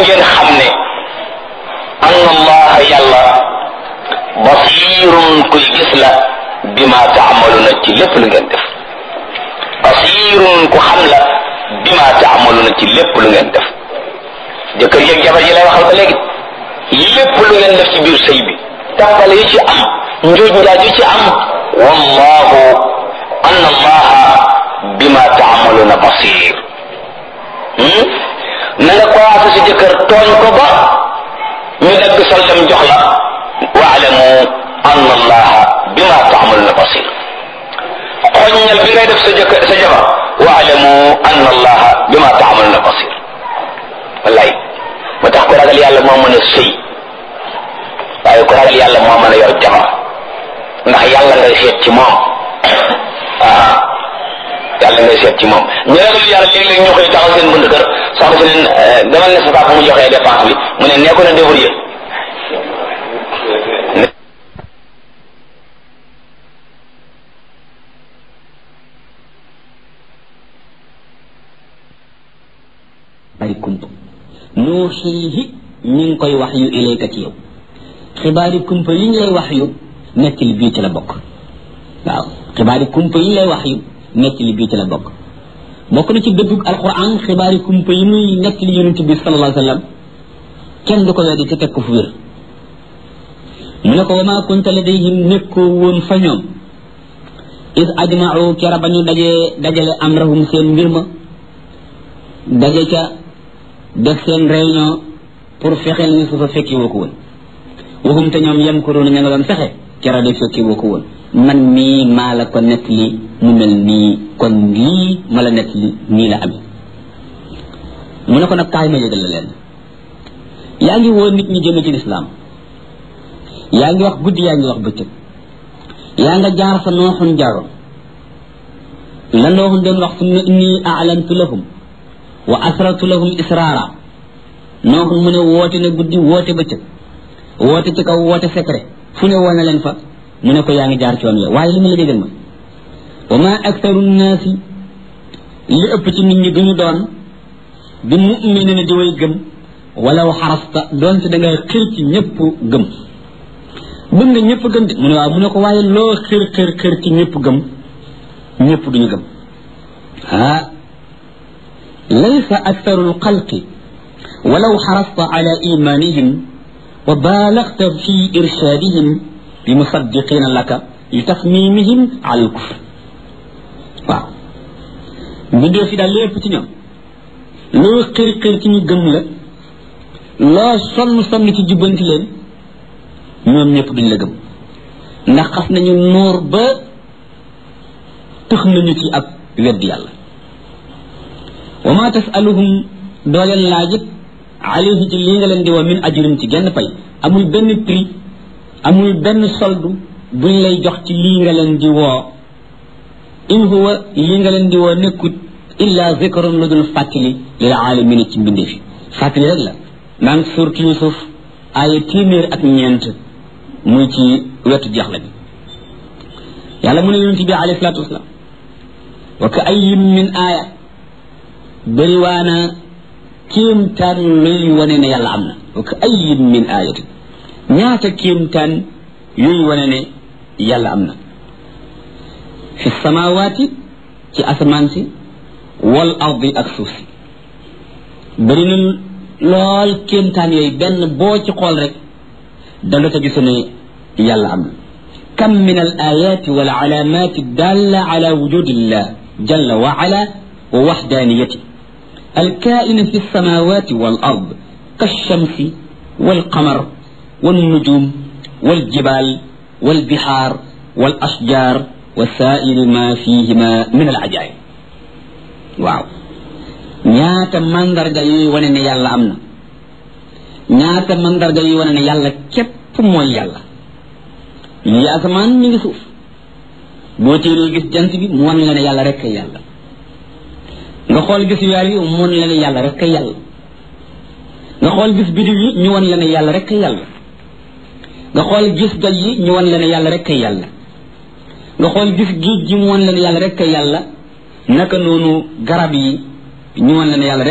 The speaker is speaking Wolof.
ngeen xam ne anna allaha yàlla basirun kuy gis la bima taamaluna ci lépp lu ngeen def basirun ku xam la bima taamaluna ci lépp lu ngeen def jëkkër yeeg jabar ji lay waxal ba léegi lépp lu ngeen def ci biir sëy bi tàmbale yi ci am njuuj njaaj yi ci am wallahu anna allaha bima taamaluna basir na nga commencé si jëkkër tooñ ko ba ñu dagg soltam jox la waalamu anna allaha bima taamaluna basir xoññal bi ngay def sa jëkkër sa jabar waalamu anna allaha bima taamaluna basir wallaay moo tax ko ragal yàlla moo mën a sëy waaye ko ragal yàlla moo mën a yor jabar ndax yàlla ngay seet ci moom ah yàlla ngay seet ci moom ñu ragal yàlla léeg-léeg ñu koy taxaw seen bunt kër soxna si leen demal ne sa papa mu joxee dépense bi mu ne nekku na débrouillé bari kumpa nuuxiihi ñu ngi koy wax yu ilayka ci yow xibaari kumpa yi ñu lay wax yu nettali bii ci la bokk waaw xibaari kumpa yi ñu lay wax yu nettali bii ci la bokk bokk na ci dëddug alquran xibaari kumpa yi muy nettali yonent bi sallallahu alayhi wa sallam kenn du ko weddi te teg ko fu wér mu ne ko wa maa kunta ladayhim nekkoo woon fa ñoom is ajmau kera ba ñu dajee dajale amrahum seen mbir ma daje ca def seen réunion pour fexeel ni su fa fekki woo ko woon waxum te ñoom yem ko doon ña nga doon fexe kera de fekki woo ko woon man mii maa la ko nett li mu mel nii kon lii ma la nett li nii la amee mu ne ko nag kaay ma yëgal la leen yaa ngi woo nit ñi jëme ci lislaam yaa ngi wax guddi yaa ngi wax bëccëg yaa nga jaar fa nooxun jaaroon la nooxun doon wax fu ne inni aalantu lahum wa asrartu lahum israara nooxun mu ne woote na guddi woote bëccëg woote ci kaw woote secret fu ne woo na leen fa mu ne ko yaa ngi jaar ci yoon wi waaye li ma la déggal ma wa ma aktaru nnaasi li ëpp ci nit ñi duñu doon bi muminina di way gëm walaw xarasta doonte da nga xir ci ñëpp gëm bëgg nga ñëpp gëm de mu ne waaw mu ne ko waaye loo xir xir xir ci ñëpp gëm ñëpp duñu gëm ah laysa aktaru lxalqi walaw xarasta ala imanihim wa baalagta fi irshadihim bi musaddiqina laka li tasmimihim ala lkufr waaw mbindee fi daal lépp ci ñoom loo xir xir ci ñu gëm la loo sonn sonn ci jubbanti leen ñoom ñëpp duñ la gëm ndax xas nañu noor ba tëx nañu ci ak wedd yàlla wa ma tasaluhum doo leen laajit alayhi ci lii nga leen di woo min ajrin ci genn pay amul benn prix amul benn soldu buñ lay jox ci lii nga leen di woo in huwa lii nga leen di woo nekkut illa zikrun lu dul fàttali lil alamina ci mbindee fi fàttali rek la naan surtu yusuf aaya téeméer ak ñeent muy ci wetu jeexla bi yàlla mu ne yonent bi alayhi salaatu wasalaam wa ka ayyin min aaya bëriwaana kéemtaan luy wane ne yàlla am na wa ka ayyin min aayatin ñaata kéemtaan yuy wane ne yàlla am na fi samawaati ci asamaan si wal ardi ak suuf si bëri na lool kéemtaan yooyu benn boo ci xool rek danga ca gisu ne yàlla am na kam min al ayati wal alaamati dalla ala wujudillah jalla wa ala wa waxdaniyati الكائن في السماوات والأرض كالشمس والقمر والنجوم والجبال والبحار والأشجار وسائر ما فيهما من العجائب واو ñaata mandarga yuy wane ne yàlla am na ñaata mandarga yuy wane ne yàlla képp mooy yàlla lii asamaan mi ngi suuf boo téeree gis jant bi mu wan la ne yàlla rek kay yàlla nga xool gis weer yi mu wan la ne yàlla rek kay yàlla nga xool gis bidiw yi ñu wan la ne yàlla rek kay yàlla nga xool gis doj yi ñu wan la ne yàlla rek kay yàlla nga xool gis géej gi mu wan la ne yàlla rek kay yàlla naka noonu garab yi ñu wan la ne yàlla rek